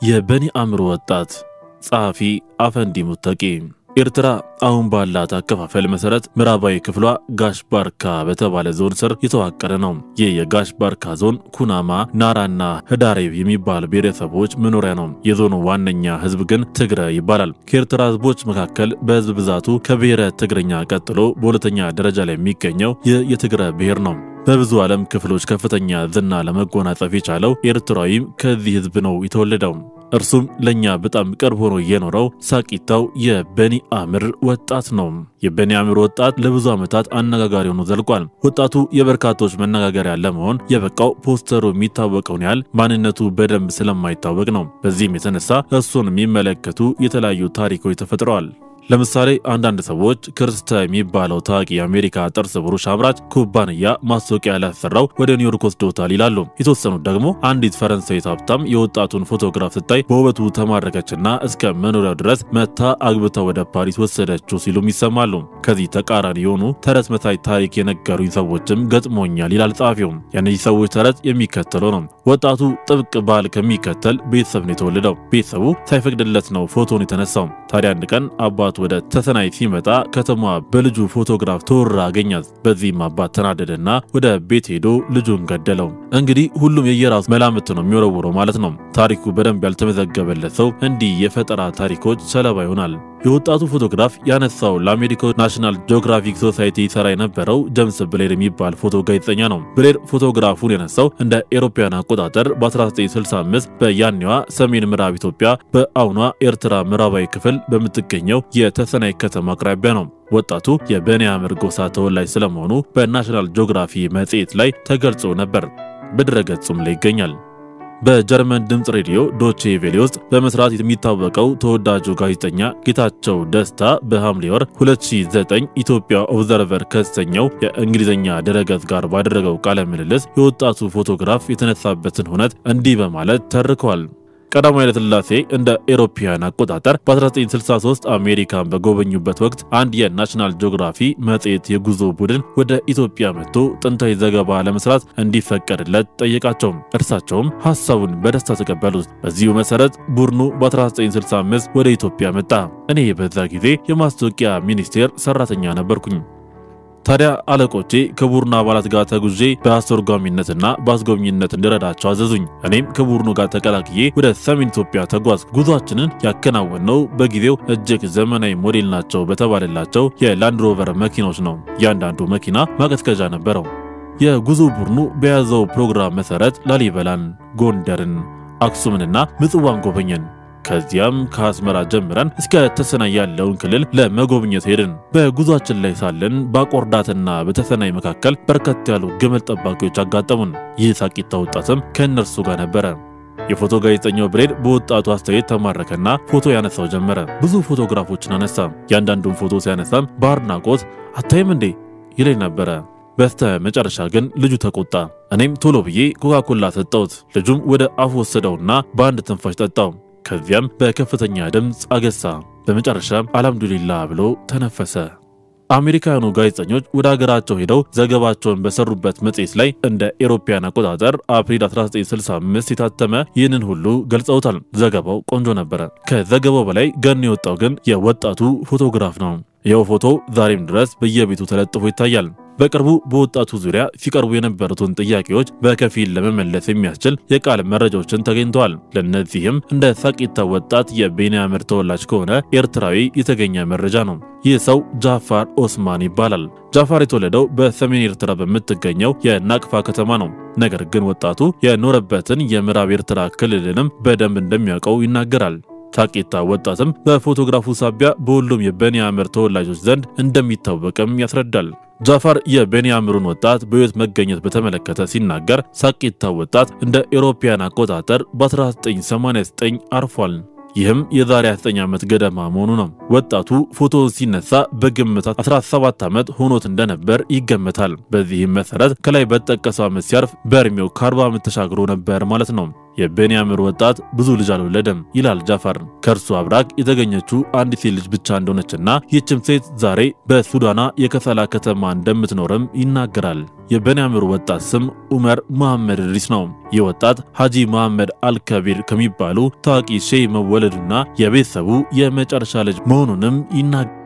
የበኒ አእምሮ ወጣት ጸሐፊ አፈንዲ ሙተቂ ኤርትራ አሁን ባላት አከፋፈል መሰረት ምዕራባዊ ክፍሏ ጋሽ ባርካ በተባለ ዞን ስር የተዋቀረ ነው። ይህ የጋሽ ባርካ ዞን ኩናማ፣ ናራና ህዳሬብ የሚባሉ ብሔረሰቦች መኖሪያ ነው። የዞኑ ዋነኛ ህዝብ ግን ትግረ ይባላል። ከኤርትራ ህዝቦች መካከል በህዝብ ብዛቱ ከብሔረ ትግርኛ ቀጥሎ በሁለተኛ ደረጃ ላይ የሚገኘው ይህ የትግረ ብሔር ነው። በብዙ ዓለም ክፍሎች ከፍተኛ ዝና ለመጎናጸፍ የቻለው ኤርትራዊም ከዚህ ህዝብ ነው የተወለደው። እርሱም ለእኛ በጣም ቅርብ ሆኖ የኖረው ሳቂታው የበኒ አምር ወጣት ነው። የበኒ አምር ወጣት ለብዙ ዓመታት አነጋጋሪ ሆኖ ዘልቋል። ወጣቱ የበርካቶች መነጋገሪያ ለመሆን የበቃው ፖስተሩ የሚታወቀውን ያህል ማንነቱ በደንብ ስለማይታወቅ ነው። በዚህም የተነሳ እሱን የሚመለከቱ የተለያዩ ታሪኮች ተፈጥረዋል። ለምሳሌ አንዳንድ ሰዎች ክርስተ የሚባለው ታዋቂ የአሜሪካ ጥርስ ብሩሽ አምራች ኩባንያ ማስታወቂያ ላሰራው ወደ ኒውዮርክ ወስዶታል ይላሉ። የተወሰኑት ደግሞ አንዲት ፈረንሳዊት ሀብታም የወጣቱን ፎቶግራፍ ስታይ በውበቱ ተማረከችና እስከ መኖሪያው ድረስ መታ አግብታ ወደ ፓሪስ ወሰደችው ሲሉም ይሰማሉ። ከዚህ ተቃራኒ የሆኑ ተረት መሳይ ታሪክ የነገሩኝ ሰዎችም ገጥሞኛል ይላል ጸሐፊውም። የእነዚህ ሰዎች ተረት የሚከተለው ነው። ወጣቱ ጥብቅ ባህል ከሚከተል ቤተሰብ ነው የተወለደው። ቤተሰቡ ሳይፈቅድለት ነው ፎቶን የተነሳው። ታዲያ አንድ ቀን አባ ወደ ተሰናይ ሲመጣ ከተማዋ በልጁ ፎቶግራፍ ተወራ አገኛት። በዚህም አባት ተናደደና ወደ ቤት ሄዶ ልጁን ገደለው። እንግዲህ ሁሉም የየራሱ መላምት ነው የሚወረውረው ማለት ነው። ታሪኩ በደንብ ያልተመዘገበለት ሰው እንዲህ የፈጠራ ታሪኮች ሰለባ ይሆናል። የወጣቱ ፎቶግራፍ ያነሳው ለአሜሪካው ናሽናል ጂኦግራፊክ ሶሳይቲ ይሰራ የነበረው ጀምስ ብሌር የሚባል ፎቶ ጋዜጠኛ ነው። ብሌር ፎቶግራፉን ያነሳው እንደ ኤሮፓያን አቆጣጠር በ1965 በያኔዋ ሰሜን ምዕራብ ኢትዮጵያ በአሁኗ ኤርትራ ምዕራባዊ ክፍል በምትገኘው የተሰናይ ከተማ አቅራቢያ ነው። ወጣቱ የበኒ አምር ጎሳ ተወላጅ ስለመሆኑ በናሽናል ጂኦግራፊ መጽሔት ላይ ተገልጾ ነበር። በድረገጹም ላይ ይገኛል። በጀርመን ድምፅ ሬዲዮ ዶቼ ቬሌ ውስጥ በመስራት የሚታወቀው ተወዳጁ ጋዜጠኛ ጌታቸው ደስታ በሐምሌ ወር 2009 ኢትዮጵያ ኦብዘርቨር ከተሰኘው የእንግሊዝኛ ድረገጽ ጋር ባደረገው ቃለ ምልልስ የወጣቱ ፎቶግራፍ የተነሳበትን ሁነት እንዲህ በማለት ተርከዋል። ቀዳማዊ ኃይለ ሥላሴ እንደ ኤሮፓያን አቆጣጠር በ1963 አሜሪካን በጎበኙበት ወቅት አንድ የናሽናል ጂኦግራፊ መጽሔት የጉዞ ቡድን ወደ ኢትዮጵያ መጥቶ ጥንታዊ ዘገባ ለመስራት እንዲፈቀድለት ጠየቃቸው። እርሳቸውም ሐሳቡን በደስታ ተቀበሉት። በዚሁ መሰረት ቡድኑ በ1965 ወደ ኢትዮጵያ መጣ። እኔ በዛ ጊዜ የማስታወቂያ ሚኒስቴር ሰራተኛ ነበርኩኝ። ታዲያ አለቆቼ ከቡድኑ አባላት ጋር ተጉዤ በአስተርጓሚነትና በአስጎብኝነት እንድረዳቸው አዘዙኝ። እኔም ከቡድኑ ጋር ተቀላቅዬ ወደ ሰሜን ኢትዮጵያ ተጓዝኩ። ጉዟችንን ያከናወነው በጊዜው እጅግ ዘመናዊ ሞዴል ናቸው በተባለላቸው የላንድሮቨር መኪኖች ነው። እያንዳንዱ መኪና ማቀዝቀዣ ነበረው። የጉዞ ቡድኑ በያዘው ፕሮግራም መሰረት ላሊበላን፣ ጎንደርን፣ አክሱምንና ምጽዋን ጎበኘን። ከዚያም ከአስመራ ጀምረን እስከ ተሰናይ ያለውን ክልል ለመጎብኘት ሄድን። በጉዟችን ላይ ሳለን በአቆርዳትና በተሰናይ መካከል በርከት ያሉ ግመል ጠባቂዎች አጋጠሙን። ይህ ሳቂታ ወጣትም ከእነርሱ ጋር ነበረ። የፎቶ ጋዜጠኛው ብሬድ በወጣቱ አስተያየት ተማረከና ፎቶ ያነሳው ጀመረ። ብዙ ፎቶግራፎችን አነሳ። ያንዳንዱን ፎቶ ሲያነሳም በአድናቆት አታይም እንዴ ይለኝ ነበረ። በስተ መጨረሻ ግን ልጁ ተቆጣ። እኔም ቶሎ ብዬ ኮካኮላ ሰጠሁት። ልጁም ወደ አፉ ወሰደውና በአንድ ትንፋሽ ጠጣው። ከዚያም በከፍተኛ ድምፅ አገሳ። በመጨረሻም አልሐምዱሊላ ብሎ ተነፈሰ። አሜሪካውያኑ ጋዜጠኞች ወደ ሀገራቸው ሄደው ዘገባቸውን በሰሩበት መጽሔት ላይ እንደ ኤሮፓያን አቆጣጠር አፕሪል 1965 የታተመ ይህንን ሁሉ ገልጸውታል። ዘገባው ቆንጆ ነበረ። ከዘገባው በላይ ገን የወጣው ግን የወጣቱ ፎቶግራፍ ነው። ይኸው ፎቶ ዛሬም ድረስ በየቤቱ ተለጥፎ ይታያል። በቅርቡ በወጣቱ ዙሪያ ሲቀርቡ የነበሩትን ጥያቄዎች በከፊል ለመመለስ የሚያስችል የቃል መረጃዎችን ተገኝተዋል። ለእነዚህም እንደ ሳቂታ ወጣት የቤኒ አምር ተወላጅ ከሆነ ኤርትራዊ የተገኘ መረጃ ነው። ይህ ሰው ጃፋር ኦስማን ይባላል። ጃፋር የተወለደው በሰሜን ኤርትራ በምትገኘው የናቅፋ ከተማ ነው። ነገር ግን ወጣቱ የኖረበትን የምዕራብ ኤርትራ ክልልንም በደንብ እንደሚያውቀው ይናገራል። ሳቂታ ወጣትም በፎቶግራፉ ሳቢያ በሁሉም የበኒ አምር ተወላጆች ዘንድ እንደሚታወቅም ያስረዳል። ጃፋር የቤኒ አምሩን ወጣት በሕይወት መገኘት በተመለከተ ሲናገር ሳቂታ ወጣት እንደ ኤሮፓያን አቆጣጠር በ1989 አርፏል። ይህም የዛሬ 29 ዓመት ገደማ መሆኑ ነው። ወጣቱ ፎቶ ሲነሳ በግምት 17 ዓመት ሆኖት እንደነበር ይገመታል። በዚህም መሰረት ከላይ በተጠቀሰው ዓመት ሲያርፍ በእድሜው ከ40 ዓመት ተሻግሮ ነበር ማለት ነው። የቤንያሚር ወጣት ብዙ ልጅ አልወለደም ይላል ጃፋር። ከእርሱ አብራክ የተገኘችው አንዲት ሴት ልጅ ብቻ እንደሆነችና ይህችም ሴት ዛሬ በሱዳና የከሰላ ከተማ እንደምትኖርም ይናገራል። የቤንያሚር ወጣት ስም ኡመር መሐመድ እድሪስ ነው። ይህ ወጣት ሐጂ መሐመድ አልከቢር ከሚባሉ ታዋቂ ሼህ መወለዱና የቤተሰቡ የመጨረሻ ልጅ መሆኑንም ይናገራል።